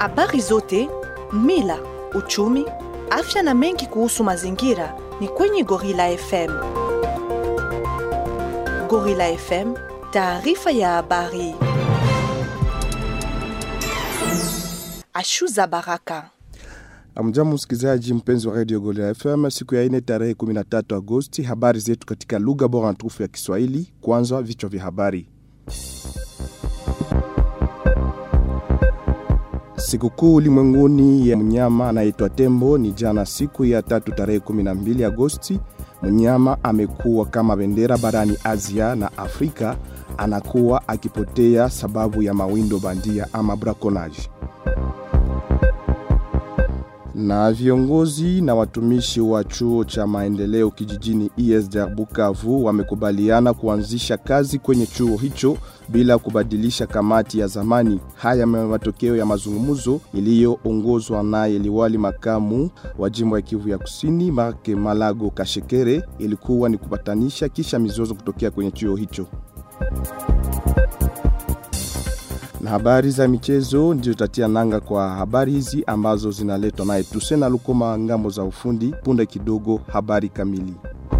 Habari zote, mila, uchumi, afya na mengi kuhusu mazingira ni kwenye Gorilla FM. Gorilla FM, taarifa ya habari. Ashuza Baraka. Amjamu msikilizaji mpenzi wa Radio Golia FM siku ya ine tarehe 13 Agosti habari zetu katika lugha bora na tukufu ya Kiswahili kwanza vichwa vya habari Sikukuu ulimwenguni ya mnyama anaitwa tembo ni jana siku ya tatu tarehe 12 Agosti mnyama amekuwa kama bendera barani Asia na Afrika anakuwa akipotea sababu ya mawindo bandia ama braconnage na viongozi na watumishi wa chuo cha maendeleo kijijini ESDR Bukavu wamekubaliana kuanzisha kazi kwenye chuo hicho bila kubadilisha kamati ya zamani. Haya matokeo ya mazungumzo iliyoongozwa naye liwali makamu wa jimbo ya Kivu ya Kusini Marke Malago Kashekere ilikuwa ni kupatanisha kisha mizozo kutokea kwenye chuo hicho. Na habari za michezo ndio tatia nanga kwa habari hizi ambazo zinaletwa naye Tusena Lukoma ngambo za ufundi. Punde kidogo habari kamili.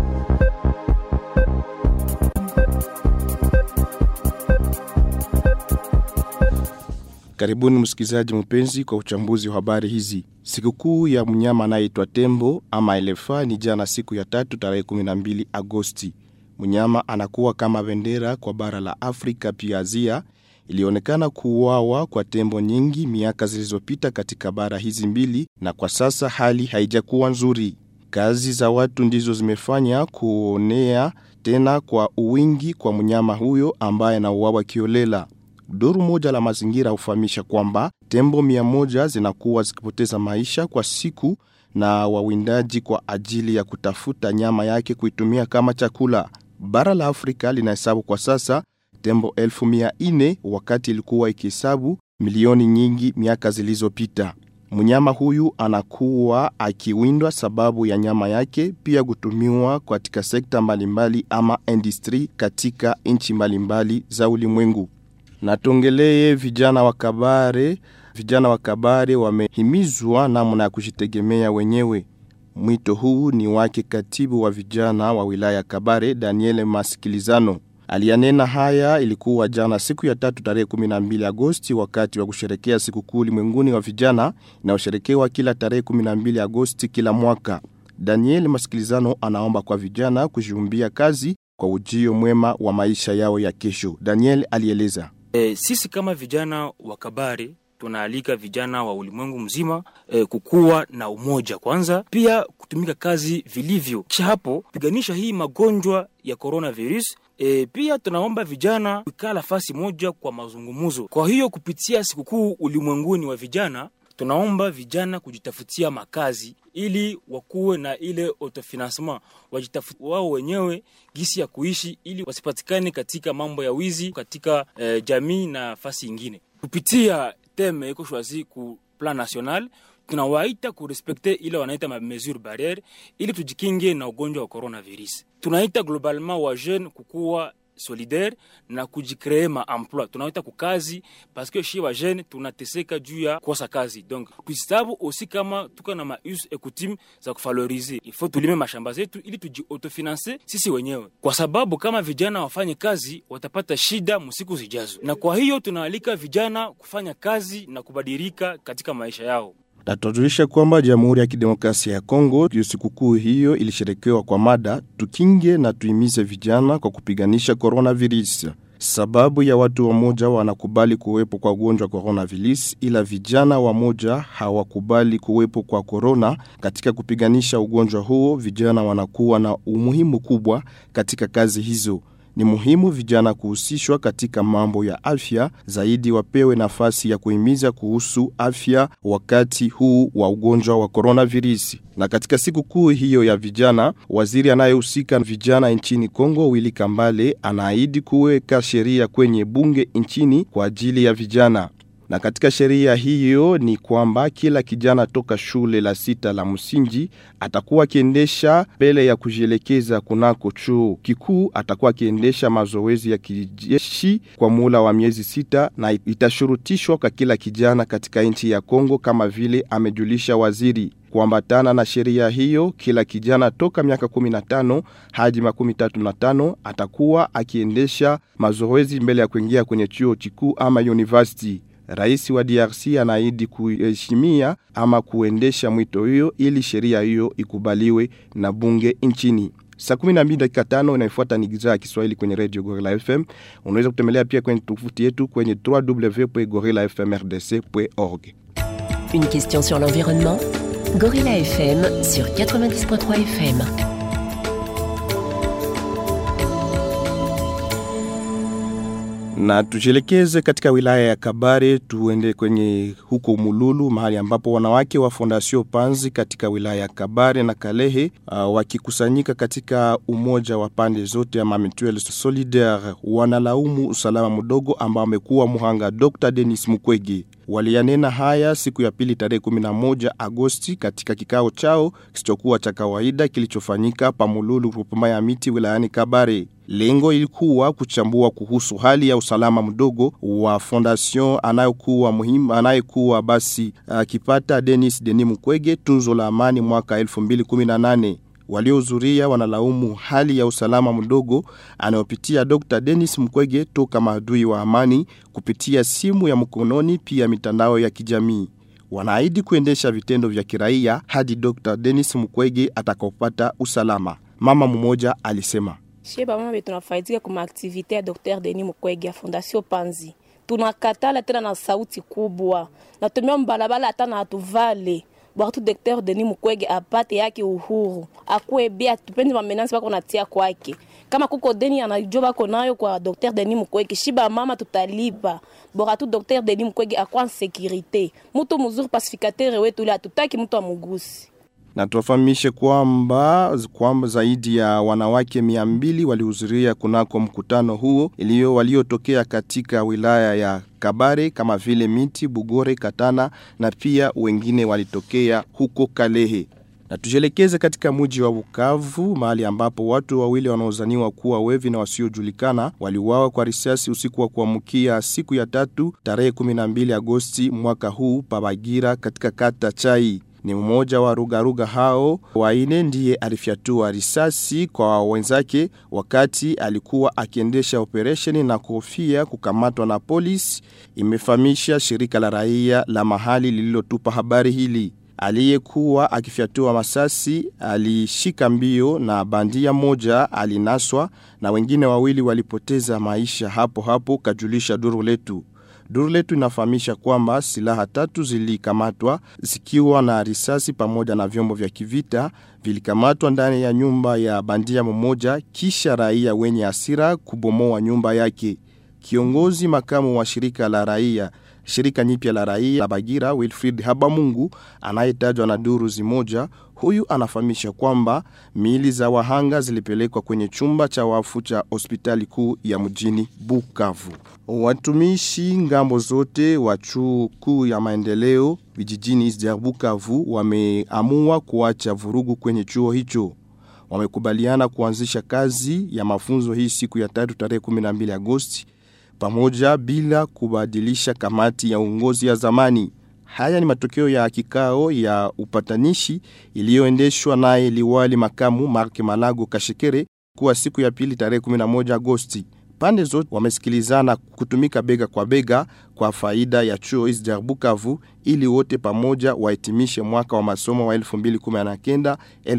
Karibuni msikilizaji mpenzi kwa uchambuzi wa habari hizi. Sikukuu ya mnyama anayeitwa tembo ama elefa ni jana siku ya tatu tarehe 12 Agosti. Mnyama anakuwa kama bendera kwa bara la Afrika pia Asia ilionekana kuuawa kwa tembo nyingi miaka zilizopita katika bara hizi mbili na kwa sasa hali haijakuwa nzuri. Kazi za watu ndizo zimefanya kuonea tena kwa uwingi kwa mnyama huyo ambaye anauawa kiolela. Duru moja la mazingira hufahamisha kwamba tembo mia moja zinakuwa zikipoteza maisha kwa siku na wawindaji kwa ajili ya kutafuta nyama yake kuitumia kama chakula. Bara la Afrika linahesabu kwa sasa tembo elfu mia ine wakati ilikuwa ikihesabu milioni nyingi miaka zilizopita. Mnyama huyu anakuwa akiwindwa sababu ya nyama yake pia kutumiwa katika sekta mbalimbali ama industry katika nchi mbalimbali za ulimwengu. Na tuongelee vijana wa Kabare. Vijana wa Kabare wamehimizwa namna ya kujitegemea wenyewe. Mwito huu ni wake katibu wa vijana wa wilaya Kabare Daniel Masikilizano. Aliyanena haya ilikuwa jana siku ya tatu tarehe 12 Agosti wakati wa kusherekea sikukuu ulimwenguni wa vijana inayosherekewa kila tarehe 12 Agosti kila mwaka. Daniel Masikilizano anaomba kwa vijana kujiumbia kazi kwa ujio mwema wa maisha yao ya kesho. Daniel alieleza. E, sisi kama vijana wa Kabare tunaalika vijana wa ulimwengu mzima e, kukuwa na umoja kwanza, pia kutumika kazi vilivyo, kisha hapo piganisha hii magonjwa ya coronavirus. E, pia tunaomba vijana kukaa nafasi moja kwa mazungumzo. Kwa hiyo kupitia sikukuu ulimwenguni wa vijana tunaomba vijana kujitafutia makazi ili wakuwe na ile autofinancement, wajitafuti wao wenyewe gisi ya kuishi ili wasipatikane katika mambo ya wizi katika e, jamii na nafasi ingine. Kupitia teme iko shwazi ku plan national tunawaita kurespekte ile wanaita ma mesure barriere ili tujikinge na ugonjwa wa coronavirus. Tunaita globalement wa jeune kukuwa solidaire na kujikree ma emploi tunaita kukazi parce que shi wa jeune tunateseka juu ya kosa kazi donc tuisabu aussi kama tuka na ma us et coutume za kuvaloriser il faut tulime mashamba zetu ili tuji autofinance sisi wenyewe kwa sababu kama vijana wafanye kazi watapata shida msiku zijazo na kwa hiyo tunaalika vijana kufanya kazi na kubadilika katika maisha yao Tatujulisha kwamba Jamhuri ya Kidemokrasia ya Kongo sikukuu hiyo ilisherekewa kwa mada tukinge na tuimize vijana kwa kupiganisha coronavirus. Sababu ya watu wamoja wanakubali kuwepo kwa ugonjwa coronavirus, ila vijana wamoja hawakubali kuwepo kwa corona. Katika kupiganisha ugonjwa huo, vijana wanakuwa na umuhimu kubwa katika kazi hizo. Ni muhimu vijana kuhusishwa katika mambo ya afya zaidi, wapewe nafasi ya kuhimiza kuhusu afya wakati huu wa ugonjwa wa coronavirus. Na katika siku kuu hiyo ya vijana, waziri anayehusika vijana nchini Kongo Willy Kambale anaahidi kuweka sheria kwenye bunge nchini kwa ajili ya vijana. Na katika sheria hiyo ni kwamba kila kijana toka shule la sita la msingi atakuwa akiendesha mbele ya kujielekeza kunako chuo kikuu, atakuwa akiendesha mazoezi ya kijeshi kwa muda wa miezi sita, na itashurutishwa kwa kila kijana katika nchi ya Kongo, kama vile amejulisha waziri. Kuambatana na sheria hiyo, kila kijana toka miaka 15 hadi makumi tatu na tano atakuwa akiendesha mazoezi mbele ya kuingia kwenye chuo kikuu ama university. Rais wa DRC anaahidi kuheshimia ama kuendesha mwito hiyo ili sheria hiyo ikubaliwe na bunge nchini. Saa 12 dakika tano inayofuata ni idhaa ya Kiswahili kwenye Radio Gorilla FM. Unaweza kutembelea pia kwenye tovuti yetu kwenye www.gorillafmrdc.org. Une question sur l'environnement Gorilla FM sur 90.3 FM. Na tujielekeze katika wilaya ya Kabare, tuende kwenye huko Mululu, mahali ambapo wanawake wa Fondation Panzi katika wilaya ya Kabare na Kalehe uh, wakikusanyika katika umoja wa pande zote ama Mutuelle Solidaire wanalaumu usalama mdogo ambao amekuwa muhanga Dr. Denis Mukwege. Waliyanena haya siku ya pili tarehe 11 Agosti katika kikao chao kisichokuwa cha kawaida kilichofanyika Pamululu grupema ya miti wilayani Kabare. Lengo ilikuwa kuchambua kuhusu hali ya usalama mdogo wa fondation anayokuwa muhimu anayekuwa basi akipata uh, Denis Denis Mukwege tunzo la amani mwaka 2018. Waliohudhuria wanalaumu hali ya usalama mdogo anayopitia Dr. Dennis Mukwege toka maadui wa amani kupitia simu ya mkononi pia mitandao ya kijamii. Wanaahidi kuendesha vitendo vya kiraia hadi Dr. Dennis Mukwege atakapopata usalama. Mama mmoja alisema: Shie bamama be tunafaidika kuma aktivite ya Dr. Denis Mukwege ya Fondation Panzi. Tunakatala tena na sauti kubwa. Natumia mbalabala hata na hatuvale bwatu Dr. Denis Mukwege apate yake uhuru, akuwe bia, tupendi mamenansi bako natia kwake. Kama kuko deni anajua bako nayo kwa Dr. Denis Mukwege, shiba mama tutalipa. Bora tu Dr. Denis Mukwege akwa en sécurité. Mtu mzuri pacificateur wetu ile hatutaki mtu amugusi na tuwafahamishe kwamba kwamba zaidi ya wanawake mia mbili walihudhuria kunako mkutano huo iliyo waliotokea katika wilaya ya Kabare kama vile Miti, Bugore, Katana na pia wengine walitokea huko Kalehe. Na tujielekeze katika mji wa Bukavu, mahali ambapo watu wawili wanaozaniwa kuwa wevi na wasiojulikana waliuawa kwa risasi usiku wa kuamkia siku ya tatu tarehe 12 Agosti mwaka huu Pabagira katika kata Chai ni mmoja wa rugaruga hao waine ndiye alifyatua risasi kwa wenzake wakati alikuwa akiendesha operesheni na kofia kukamatwa na polisi, imefahamisha shirika la raia la mahali lililotupa habari hili. Aliyekuwa akifyatua masasi alishika mbio na bandia moja alinaswa na wengine wawili walipoteza maisha hapo hapo, kajulisha duru letu. Duru letu inafahamisha kwamba silaha tatu zilikamatwa zikiwa na risasi pamoja na vyombo vya kivita vilikamatwa ndani ya nyumba ya bandia mmoja, kisha raia wenye hasira kubomoa nyumba yake. Kiongozi makamu wa shirika la raia shirika nyipya la raia la Bagira Wilfried Habamungu anayetajwa na duru zimoja, huyu anafahamisha kwamba miili za wahanga zilipelekwa kwenye chumba cha wafu cha hospitali kuu ya mjini Bukavu. Watumishi ngambo zote wa chuo kuu ya maendeleo vijijini Isder Bukavu wameamua kuacha vurugu kwenye chuo hicho. Wamekubaliana kuanzisha kazi ya mafunzo hii siku ya tatu tarehe 12 Agosti pamoja bila kubadilisha kamati ya uongozi ya zamani. Haya ni matokeo ya kikao ya upatanishi iliyoendeshwa naye liwali makamu Mark Malago Kashekere kuwa siku ya pili tarehe 11 Agosti. Pande zote wamesikilizana kutumika bega kwa bega kwa faida ya chuo Isder Bukavu ili wote pamoja wahitimishe mwaka wa masomo wa 2019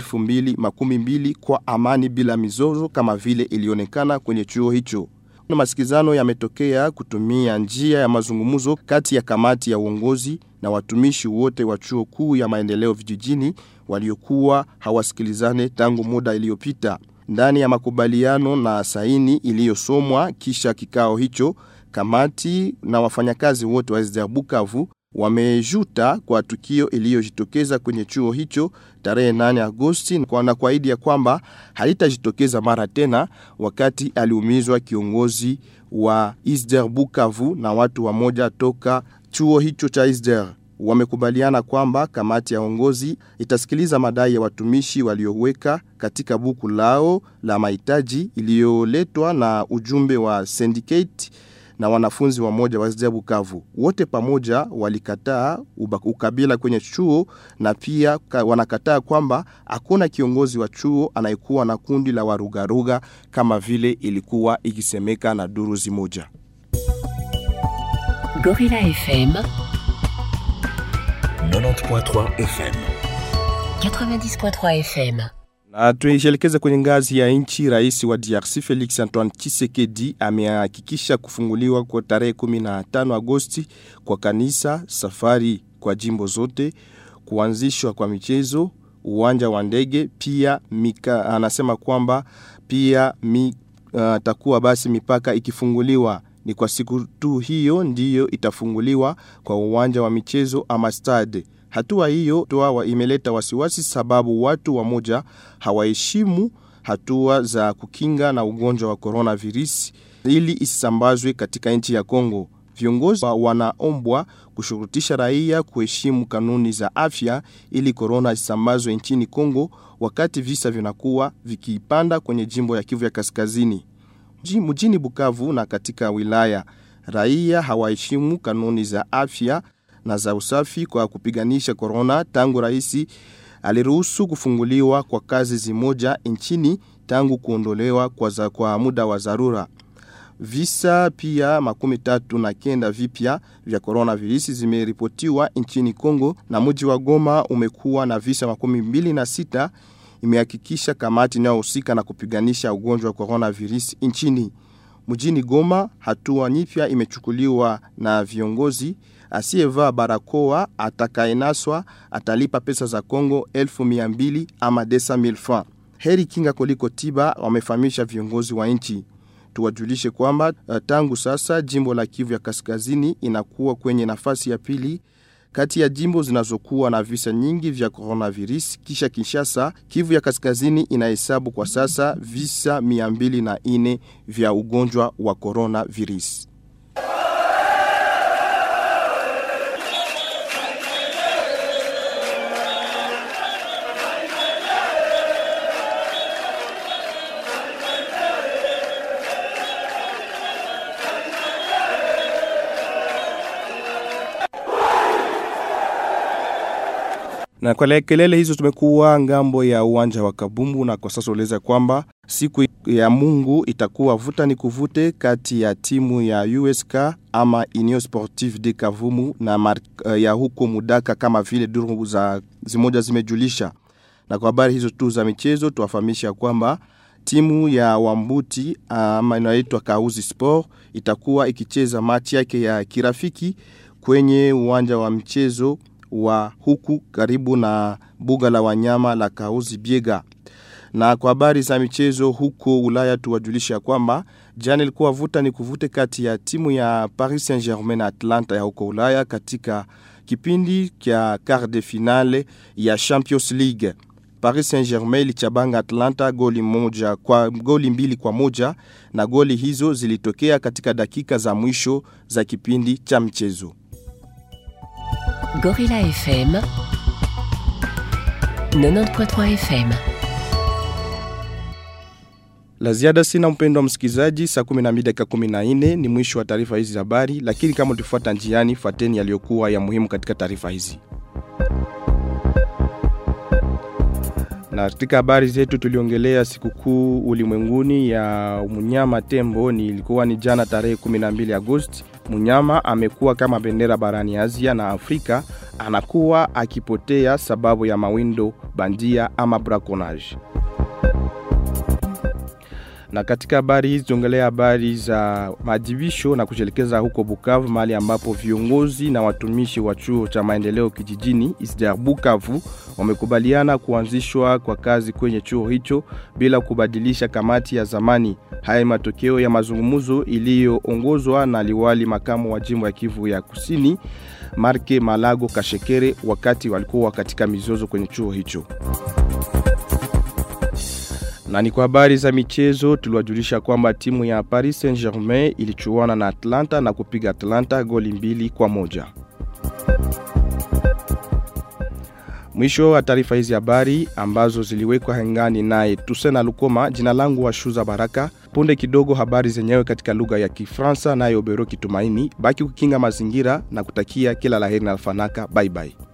2020 kwa amani bila mizozo kama vile ilionekana kwenye chuo hicho. Na masikizano yametokea kutumia njia ya mazungumzo kati ya kamati ya uongozi na watumishi wote wa chuo kuu ya maendeleo vijijini waliokuwa hawasikilizane tangu muda iliyopita. Ndani ya makubaliano na saini iliyosomwa kisha kikao hicho, kamati na wafanyakazi wote wa SDR Bukavu wamejuta kwa tukio iliyojitokeza kwenye chuo hicho tarehe 8 Agosti na kuahidi ya kwamba halitajitokeza mara tena wakati aliumizwa kiongozi wa ISDER Bukavu na watu wamoja toka chuo hicho cha ISDER wamekubaliana kwamba kamati ya uongozi itasikiliza madai ya watumishi walioweka katika buku lao la mahitaji iliyoletwa na ujumbe wa syndicate na wanafunzi wamoja wa ISDER Bukavu. Wote pamoja walikataa ukabila kwenye chuo na pia wanakataa kwamba hakuna kiongozi wa chuo anayekuwa na kundi la warugaruga kama vile ilikuwa ikisemeka na duru zimoja. Gorilla FM 90.3 FM 90.3 FM na tuishelekeze kwenye ngazi ya nchi. Rais wa DRC Felix Antoine Tshisekedi amehakikisha kufunguliwa kwa tarehe 15 Agosti kwa kanisa, safari kwa jimbo zote, kuanzishwa kwa michezo, uwanja wa ndege, pia mika, anasema kwamba pia mi, uh, takuwa basi mipaka ikifunguliwa ni kwa siku tu hiyo ndiyo itafunguliwa kwa uwanja wa michezo ama stade. Hatua hiyo toa imeleta wasiwasi sababu watu wamoja hawaheshimu hatua za kukinga na ugonjwa wa coronavirus ili isambazwe katika nchi ya Kongo. Viongozi wanaombwa kushurutisha raia kuheshimu kanuni za afya ili korona isambazwe nchini Kongo wakati visa vinakuwa vikipanda kwenye jimbo ya Kivu ya Kaskazini. Mjini Bukavu na katika wilaya, raia hawaheshimu kanuni za afya na za usafi kwa kupiganisha korona tangu rais aliruhusu kufunguliwa kwa kazi zimoja nchini tangu kuondolewa kwa, za, kwa muda wa dharura. Visa pia makumi tatu na kenda vipya vya coronavirus zimeripotiwa nchini Kongo na mji wa Goma umekuwa na visa makumi mbili na sita imehakikisha kamati inayohusika na kupiganisha ugonjwa wa coronavirus nchini. Mjini Goma, hatua nyipya imechukuliwa na viongozi. Asiyevaa barakoa atakayenaswa atalipa pesa za Kongo elfu mia mbili ama desa mil francs. Heri kinga kuliko tiba, wamefahamisha viongozi wa nchi. Tuwajulishe kwamba tangu sasa jimbo la Kivu ya Kaskazini inakuwa kwenye nafasi ya pili kati ya jimbo zinazokuwa na visa nyingi vya coronavirus kisha Kinshasa. Kivu ya Kaskazini inahesabu kwa sasa visa 204 vya ugonjwa wa coronavirus. Na kwa kelele hizo tumekuwa ngambo ya uwanja wa Kabumbu, na kwa sasa ueleza kwamba siku ya Mungu itakuwa vuta ni kuvute kati ya timu ya USK ama Union Sportive de Kavumu na mar, ya huko Mudaka kama vile duru za zimoja zimejulisha. Na kwa habari hizo tu za michezo tuwafahamisha kwamba timu ya Wambuti ama inaitwa Kauzi Sport itakuwa ikicheza machi yake ya kirafiki kwenye uwanja wa mchezo wa huku karibu na buga la wanyama la Kauzi Biega. Na kwa habari za michezo huko Ulaya tuwajulisha kwamba jana ilikuwa vuta ni kuvute kati ya timu ya Paris Saint-Germain na Atlanta ya huko Ulaya katika kipindi cha quart de finale ya Champions League. Paris Saint-Germain ilichabanga Atlanta goli moja kwa goli mbili kwa moja na goli hizo zilitokea katika dakika za mwisho za kipindi cha mchezo. Gorilla FM 90.3 FM La ziada sina mpendo wa msikilizaji, saa 12 dakika 14 ni mwisho wa taarifa hizi za habari, lakini kama ulifuata njiani, fuateni yaliyokuwa ya muhimu katika taarifa hizi. Na katika habari zetu tuliongelea sikukuu ulimwenguni ya mnyama tembo, ni ilikuwa ni jana tarehe 12 Agosti. Mnyama amekuwa kama bendera barani Asia na Afrika, anakuwa akipotea sababu ya mawindo bandia ama braconnage. Na katika habari hizi tuongelea habari za maadhibisho na kujelekeza huko Bukavu, mahali ambapo viongozi na watumishi wa chuo cha maendeleo kijijini ISDER Bukavu wamekubaliana kuanzishwa kwa kazi kwenye chuo hicho bila kubadilisha kamati ya zamani. Haya ni matokeo ya mazungumzo iliyoongozwa na liwali makamu wa jimbo ya Kivu ya Kusini Marke Malago Kashekere wakati walikuwa katika mizozo kwenye chuo hicho Na ni kwa habari za michezo tuliwajulisha kwamba timu ya Paris Saint-Germain ilichuana na Atlanta na kupiga Atlanta goli mbili kwa moja. Mwisho wa taarifa hizi habari ambazo ziliwekwa hengani naye Tusena Lukoma, jina langu wa Shuza Baraka. Punde kidogo habari zenyewe katika lugha ya Kifaransa naye Obero Kitumaini. Baki kukinga mazingira na kutakia kila laheri na alfanaka. Bye bye.